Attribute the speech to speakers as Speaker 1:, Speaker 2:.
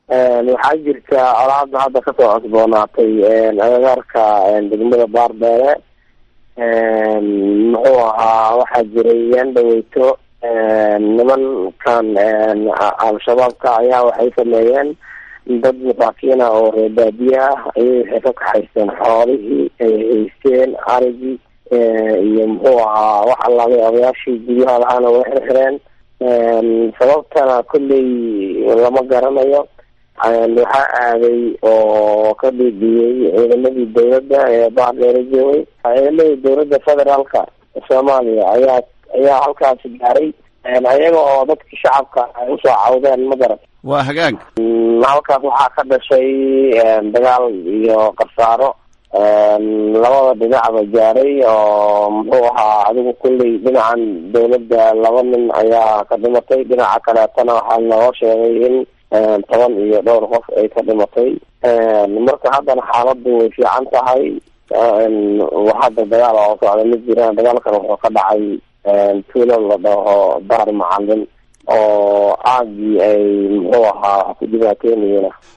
Speaker 1: waxaa jirta colaada hadda kasoo cosboonaatay agagaarka degmada baardheere muxuu ahaa waxaa jiray yaan dhaweyto nimankan al-shabaabka ayaa waxay sameeyeen dad masaakiina oo reebaadiye ah ayay waxay ka kaxaysteen xoolihii ay haysteen arigii iyo muxuu ahaa wax allaabay odayaashii guryaha lahaana way xirxireen sababtana kolley lama garanayo waxaa aaday oo ka dhiidhiyey ciidamadii dawladda ee baardheere joogay ciidamadii dawladda federaalka soomaaliya ayaa ayaa halkaasi gaaray ayaga oo dadkii shacabka ay usoo cawdeen ma garan
Speaker 2: waa hagaag
Speaker 1: halkaas waxaa ka dhashay dagaal iyo qarsaaro labada dhinacba gaaray oo muxuu ahaa adigu kulley dhinacan dawladda laba nin ayaa ka dhimatay dhinaca kaleetana waxaa noo sheegay in toban iyo dhowr qof ay ka dhimatay marka haddana xaaladu way fiican tahay hadda dagaal oo socda ma jiraan dagaalkan wuxuu ka dhacay tuulo la dhaho daar macalin oo aagii ay muxuu ahaa wax ku dhibaateynayeena